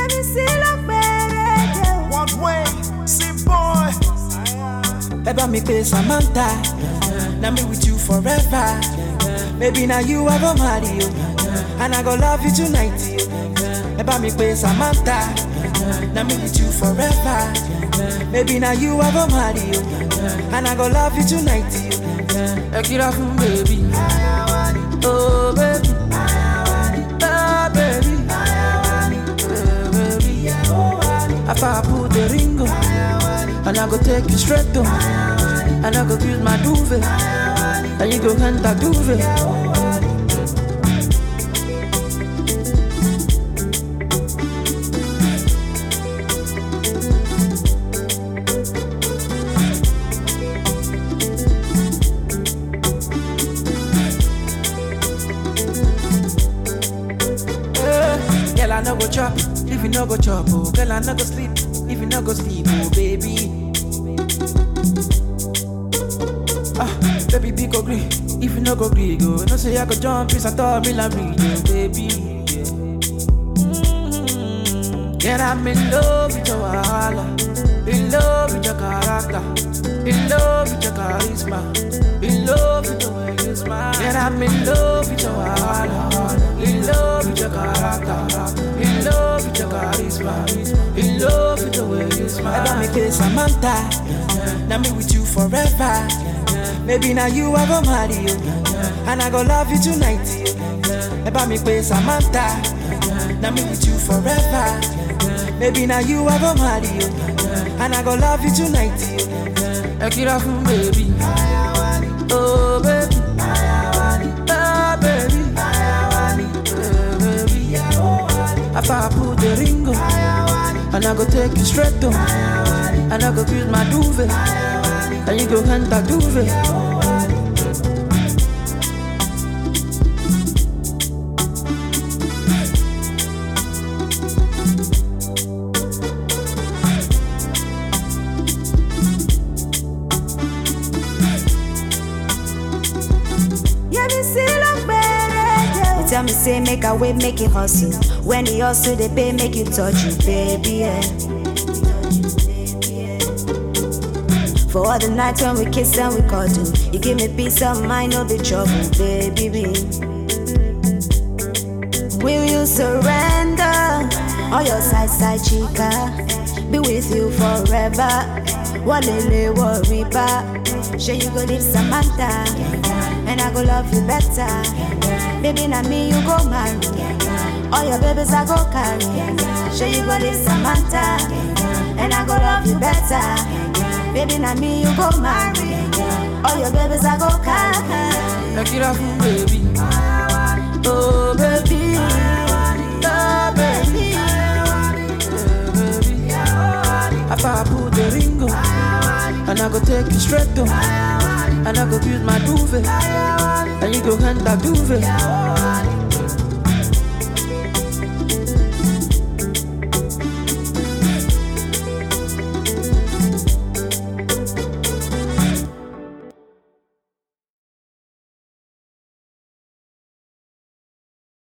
Yẹ́mi sí ló péré One way, see boy. Ẹ bá mi pé Samantha, na me with you forever. Maybe na you I go marry you, and I go love you tonight. yo. Ẹ bá mi pé Samantha, na me with you forever. Maybe na you I go marry you, and I go love you tonight. yo. Ẹ kíra fún baby, oh baby, oh baby, oh baby. After I put the ring on, and I go take you straight to, and I go use my duvet, and you go enter duvet. Eh, Girl, I no go chop if you no go chop. Oh, girl, I no go sleep if you no go sleep. Oh, baby. Ah, baby, be go green if you no go green. Go, no say I go jump, peace I thought me like read, oh, baby. Yeah. Mm, Girl, I'm in love with your wahala, in love with your character, in love with your charisma, in love with the way you smile. Girl, I'm in love with your wahala, in love with your character, in love with your charisma, in love with the way you smile. Ẹ bá mi pé Samantha, na me with you forever. Maybe na you I go marry you, and I go love you tonight. yo. Ẹ bá mi pé Samantha, na me with you forever. Maybe na you I go marry you, and I go love you tonight. yo. Ẹ kíra fún baby, oh baby, oh baby, oh baby. After I put the ring on, and I go take you straight to, and I go use my duvet, and you go enter duvet. Yẹ́mi sí ló péré You tell me say make I wait make it hustle When the hustle dey pay make you touch you baby yeah. For all the nights when we kiss and we cuddle You give me peace of mind, no be trouble, baby Will you surrender? All your side, side chica Be with you forever Walele worry ba Sure you go leave Samantha And I go love you better Baby, na me you go marry All your babies I go carry Sure you go leave Samantha And I go love you better Baby, na me you go marry All your babies I go carry Ẹ kíra fún baby, oh baby, oh baby, oh baby. After I put the ring on, and I go take you straight to, and I go use my duvet, and you go enter duvet.